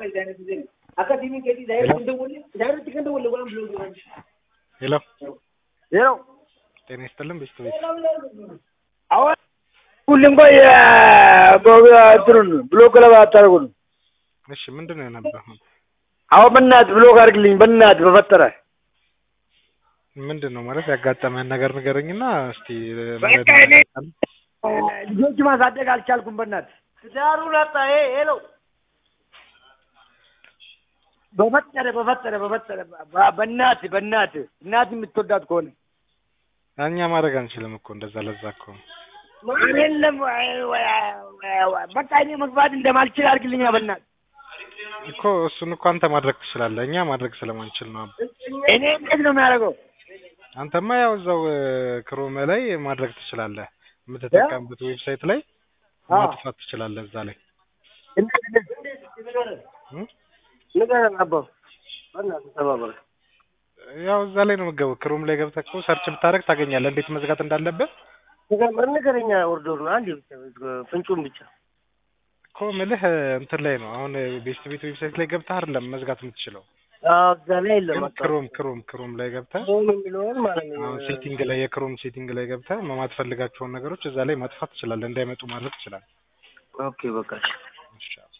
ሄሎ ሄሎ ጤና ይስጥልን ቤተሰቦች አሁን ሁሉም ቆይ እንትኑን ብሎክ ለባ አታደርጉን። እሺ ምንድን ነው የነበረው አሁን በእናትህ ብሎክ አድርግልኝ በእናትህ በፈጠረ ምንድን ነው ማለት ያጋጠመህን ነገር ንገረኝና እስቲ በቃ እኔ ልጆች ማሳደግ አልቻልኩም። በእናትህ ትዳሩን አጣ። ሄሎ በፈጠረ በፈጠረ በፈጠረ በእናትህ በእናትህ እናትህ የምትወዳት ከሆነ እኛ ማድረግ አንችልም እኮ እንደዛ ለዛ እኮ አይደለም በቃ እኔ መግባት እንደማልችል አድርግልኛ በእናትህ እኮ እሱን እኮ አንተ ማድረግ ትችላለህ። እኛ ማድረግ ስለማንችል ነው። እኔ እንዴት ነው የሚያደርገው? አንተማ ያው እዛው ክሮም ላይ ማድረግ ትችላለህ። የምትጠቀምበት ዌብሳይት ላይ ማጥፋት ትችላለህ። እዛ ላይ እ? ንገረን አባ በእናትህ ተባበረ ያው እዛ ላይ ነው የምትገባው። ክሮም ላይ ገብተህ እኮ ሰርች ብታደርግ ታገኛለህ እንዴት መዝጋት እንዳለብህ ንገረኛ ኦርደሩን አንድ ፍንጩን ብቻ እኮ ምልህ እንትን ላይ ነው አሁን ቤስት ቤት ዌብሳይት ላይ ገብተህ አይደለም መዝጋት የምትችለው እዛ ላይ የለም ግን ክሮም ክሮም ክሮም ላይ ገብተህ ሆም የሚለውን ማለት ነው አሁን ሴቲንግ ላይ የክሮም ሴቲንግ ላይ ገብተህ የማትፈልጋቸውን ነገሮች እዛ ላይ ማጥፋት ትችላለህ። እንዳይመጡ ማድረግ ትችላለህ። ኦኬ በቃ እሺ